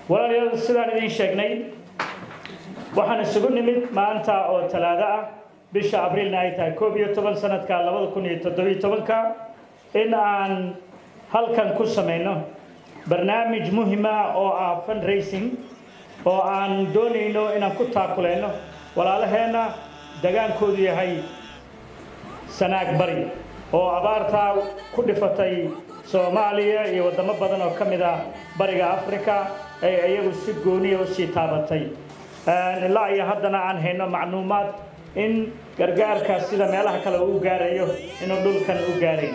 walaalayaal sidaan idiin sheegnay waxaan isugu nimid maanta oo talaado ah bisha abriilna ay tahay koob iyo toban sanadka labada kun iyo toddobiyo tobanka in aan halkan ku samayno barnaamij muhima oo ah fundraising oo aan doonayno inaan ku taakuleyno walaalaheenna dagaankoodu yahay sanaag bari oo abaartaa ku dhifatay soomaaliya iyo waddamo badan oo ka mid ah bariga africa ay iyagu si gooniya usii taabatay ilaa iyo haddana aan hayno macluumaad in gargaarka sida meelaha kale uu gaarayo inuu dhulkan u gaarayn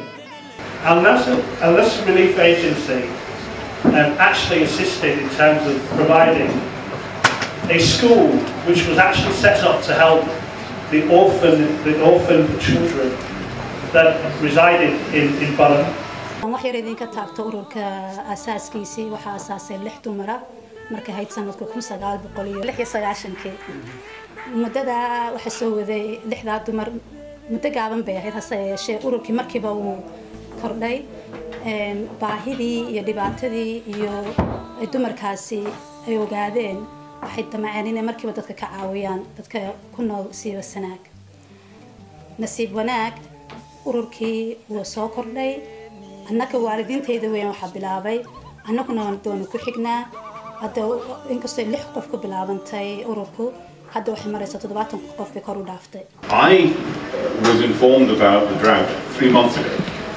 Unless Relief Agency um, actually assisted in terms of providing a school which was actually set up to help the orphan, the orphan children that resided in, in Balam. wax yar idinka taabto ururka asaaskiisii waxaa asaasay lix dumara markay hayd sanadku kun sagaal boqol iyo lix iyo sagaashankii muddada waxaa soo waday lixdaa dumar muddo gaaban bay ahayd hase yeeshee ururkii markiiba uu kordhay baahidii iyo dhibaatadii iyo dumarkaasi ay ogaadeen waxay damaceen inay markiiba dadka ka caawiyaan dadka ku nool siiba sanaag nasiib wanaag ururkii wuu soo kordhay annaka waalidiintayda weyn waxaa bilaabay annaguna doona ku xignaa hadda inkastoo lix qof ku bilaabantay ururku hadda waxay maraysaa toddobaatan qof bay kor u dhaaftay I was informed about the drought three months ago.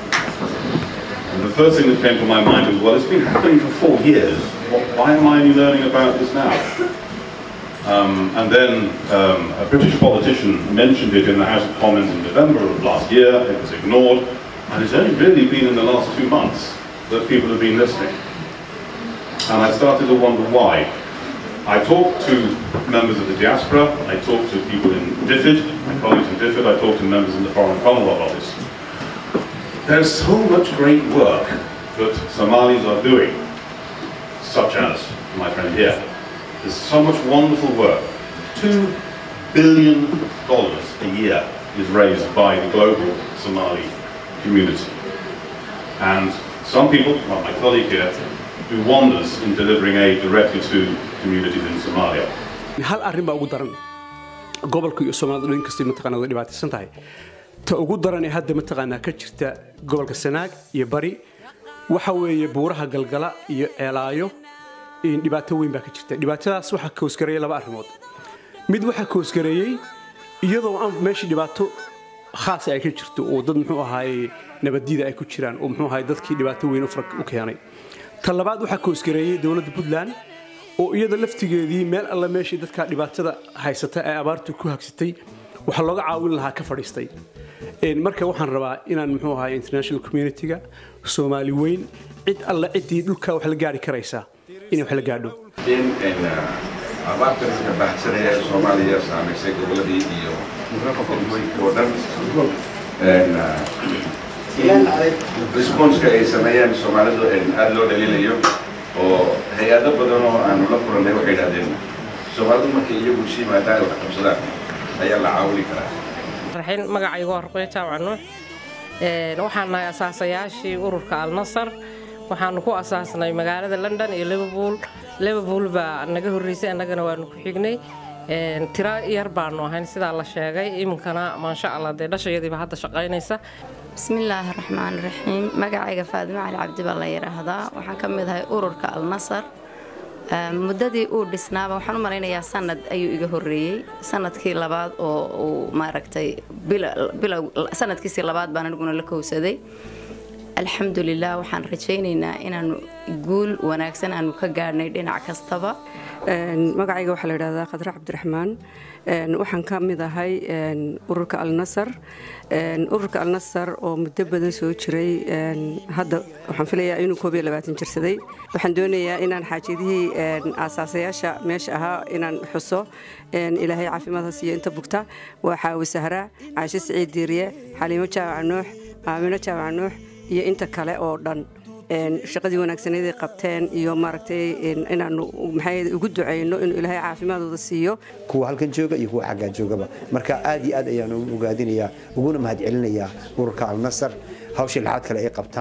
And the first thing that came to my mind was, well, it's been happening for four years. Why am I only learning about this now? Um, and then um, a British politician mentioned it in the House of Commons in November of last year. It was ignored. And it's only really been in the last two months that people have been listening. And I started to wonder why. I talked to members of the diaspora, I talked to people in DFID, my colleagues in DFID, I talked to members in the Foreign Commonwealth Office. There's so much great work that Somalis are doing, such as my friend here. There's so much wonderful work. Two billion dollars a year is raised by the global Somali community. And some people, like my colleague here, do wonders in delivering aid directly to communities in Somalia. hal arrin baa ugu daran gobolka iyo soomaalida dhan kastay mataqaanaa way dhibaataysan tahay ta ugu daran ee hadda mataqaanaa ka jirta gobolka sanaag iyo bari waxa weeye buuraha galgala iyo ceelaayo dhibaato weyn baa ka jirta dhibaatadaas waxaa koosgareeyay laba arrimood mid waxaa koosgareeyey iyadoo aan meeshii dhibaato khaasa ay ka jirto oo dad muxuu ahaaye nabaddiida ay ku jiraan oo muxuu ahaaye dadkii dhibaato weyn u keenay ta labaad waxaa koosgareeyey dowladda puntland oo iyada laftigeedii meel alla meeshii dadka dhibaatada haysata ee abaartu ku hagsatay waxaa looga caawin lahaa ka fadhiistay marka waxaan rabaa inaan muxuu ahaay international community-ga soomaali weyn cid alla ciddii dhulka wax la gaari karaysaa inay wax la gaadho in abaartan ka baxsanaya ee soomaaliya saamaysay goboladii iyo degmooyinka oo dhan responska ay sameeyaan soomaalidu aada loo dhaliilayo oo hay-ado badan oo aanu la kulannay waxay idhahdeen soomaalidu markay iyagu si yimaadaan wax qabsadaan ayaa la caawini karaa raxiin magacaygu waa ruqyo jaamac nuux waxaan nahay asaasayaashii ururka alnasar waxaanu ku asaasnay magaalada london iyo liverpool liverpool baa naga horreysay annagana waanu ku xignay tiro yar baanu ahayn sidaa la sheegay iminkana maasha allah dee dhashayadiiba hadda shaqaynaysa bismillaahi raxmaan raxiim magacayga faadimo cali cabdi baa la yidhaahdaa waxaan ka mid ahay ururka alnasar muddadii uu dhisnaaba waxaan u malaynayaa sanad ayuu iga horreeyey sanadkii labaad oo uu maaragtay bilow sanadkiisii labaad baan aniguna la kowsaday alxamdulilah waxaan rajaynaynaa inaanu guul wanaagsan aanu ka gaadhnay dhinac kastaba magacayga waxaa la yidhahdaa khadre cabdiraxmaan waxaan ka mid ahay ururka alnasar ururka alnasar oo muddo badan soo jiray hadda waxaan filayaa inuu koob iyo labaatan jirsaday waxaan doonayaa inaan xaajadihii aasaasayaasha meesha ahaa inaan xuso ilaahay caafimaadha siiyo inta bugta waa xaawi sahra caashe siciid diiriye xaliimo jaawac nuux aamino jaawac nuux iyo inta kale oo dhan shaqadii wanaagsaneeday qabteen iyo maaragtay inaanu maxay ugu duceyno inuu ilaahay caafimaadooda siiyo kuwa halkan jooga iyo kuwa xaggaa joogaba marka aad iyo aad ayaan ugu ogaadinayaa uguna mahadcelinayaa ururka alnasar hawsha lixaad kale ay qabtaan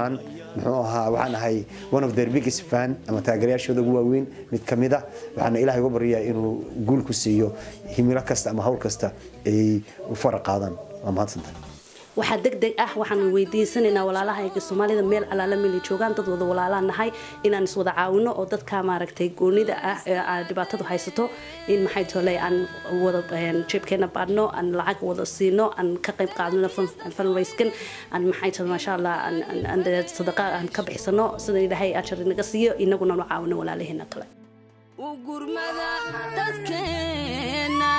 muxuu ahaa waxaan ahay one of their biggest fan ama taageerayaashooda ugu waaweyn mid ka mid ah waxaana ilaahay uga baryayaa inuu guul ku siiyo himilo kasta ama hawl kasta ay u fara qaadaan waa mahadsantahay waxaa deg deg ah waxaan weydiisanaynaa walaalahayga soomaalida meel alaala meelay joogaan dad wada walaalaa nahay inaan iswada caawino oo dadka maaragtay goonida ah ee aad dhibaatadu haysato in maxay tole aan wada jeebkeena baadhno aan lacag wada siino aan ka qayb qaadano fundraiskan aan maxay tole maasha allah aan sadaqa aan ka bixisano sida ilaahay ajar inaga siiyo inaguna nu caawino walaalaheena kale gurmada dadkeena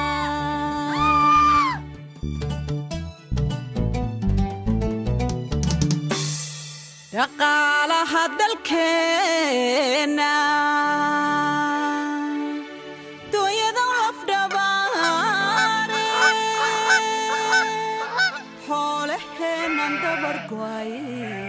dhaqaalaha dalkeena dunyada lafdhabaare xoolaheenan dabar goaye